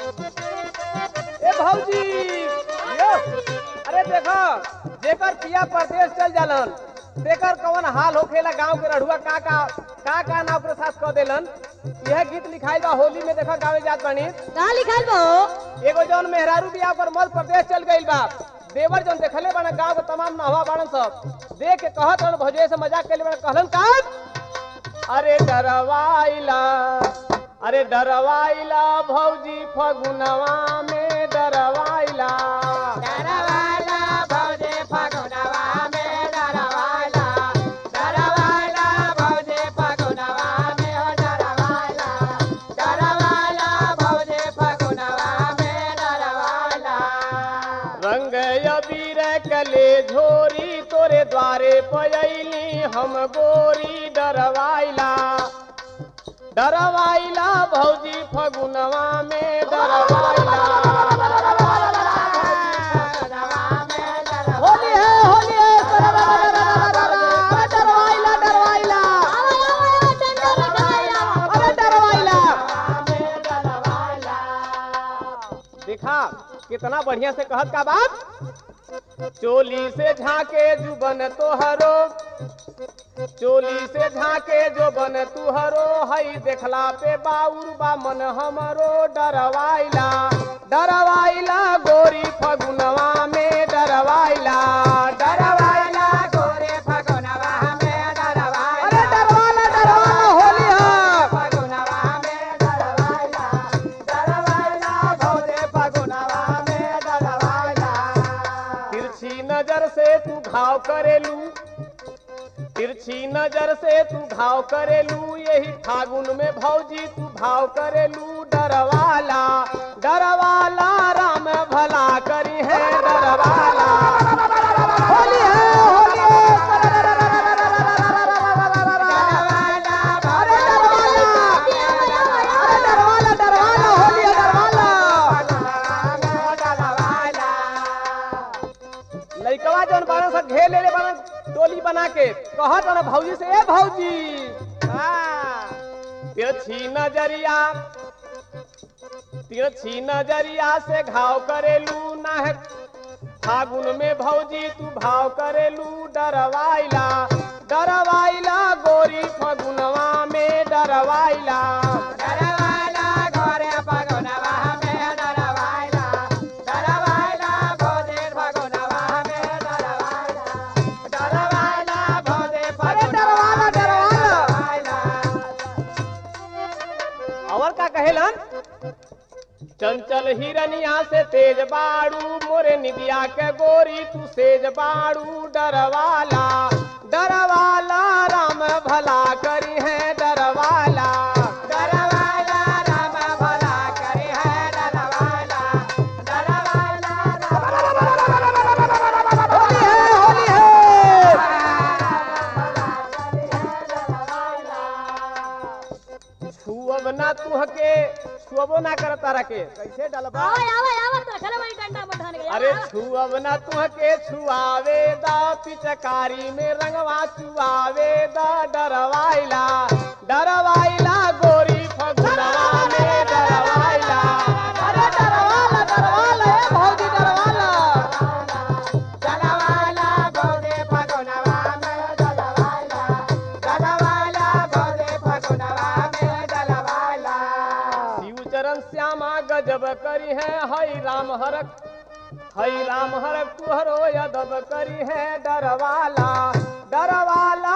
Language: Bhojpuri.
ए भौजी यो अरे देखो जेकर पिया परदेश चल जालन तेकर कवन हाल होखेला गांव के रढ़ुआ का का का का ना ओकरे साथ कह देलन यह गीत लिखाई बा होली में देखा गावे जात बानी कहाँ लिखल बा हो एगो जौन मेहरारू बिया पर मल प्रदेश चल गइल बा देवर जौन देखले बाना गांव के तमाम नहवा बाड़न सब देख के कहत रहन भौजे से मजाक कइले बाना कहलन का अरे डरवाइला अरे डरवाइला भौजी फगुनवा में डरवाइला डरवाइला भौजी फगुनवा में डरवाइला डरवाइला भौजी फगुनवा में हो डरवाइला डरवाइला भौजी फगुनवा में डरवाइला रंग अबीर कले झोरी तोरे द्वारे पयली हम गोरी डरवाइला डरवाइला भौजी फगुनवा में डरवाइला होली है होली है डरवाइला डरवाइला अरे डरवाइला देखा कितना बढ़िया से कहत का बात चोली से झाके जुबन तोहरो चोली से झाके जो बन तुहरो हई देखला पे बाउर बा मन हमरो डरवाइला डरवाइला गोरी फगुनवा में डरवाइला डरवाइला गोरी फगुनवा में डरवाइला अरे डरवाला डरवाला होली है फगुनवा में डरवाइला डरवाइला गोरी फगुनवा में डरवाइला तिरछी नजर से तू घाव करेलू तिरछी नजर से तू घाव करेलू यही फागुन में भौजी तू भाव करेलू डरवाला डरवाला राम भला करी है डरवाला होली है होली है अरे डरवाला अरे डरवाला डरवाला होली है डरवाला लइकवा जौन बारन से घेर लेले बारन टोली बना के कहत ना भौजी से ए भौजी हाँ तिरछी नजरिया तिरछी नजरिया से घाव करेलू ना है फागुन में भौजी तू भाव करेलू डरवाइला डरवाइला गोरी फगुनवा में डरवाइला डरवाइला गोरे फगुनवा में डरवाइला डरवाइला गोरे फगुनवा में डरवाइला डरवाइला गोरे फगुनवा डरवाइला और का कहेलन चंचल हिरनिया से तेज बाड़ू मोरे निदिया के गोरी तू सेज बाड़ू डरवाला डरवाला राम भला करी है डरवाला डरवाला राम भला करी है डरवाला डरवाला होली है होली है छुअब ना तुहके छुअबो ना कर तारा के कैसे डलबा आवे आवे आवे तो चलो भाई डंडा मत ठान गया अरे छुअब ना तुहके छुआवे दा पिचकारी में रंगवा चुआवे दा डरवाइला डरवाइला गोरी फगुनवा में डरवाइला अरे डरवाला डरवाला ए भौजी डरवाला डरवाला गोरी फगुनवा में डरवाइला डरवाला गोरी फगुनवा में डरवाइला शिव चरण श्यामा गजब करी है हई राम हरक हई राम हरक तुहरो यदब करी है डरवाला डरवाला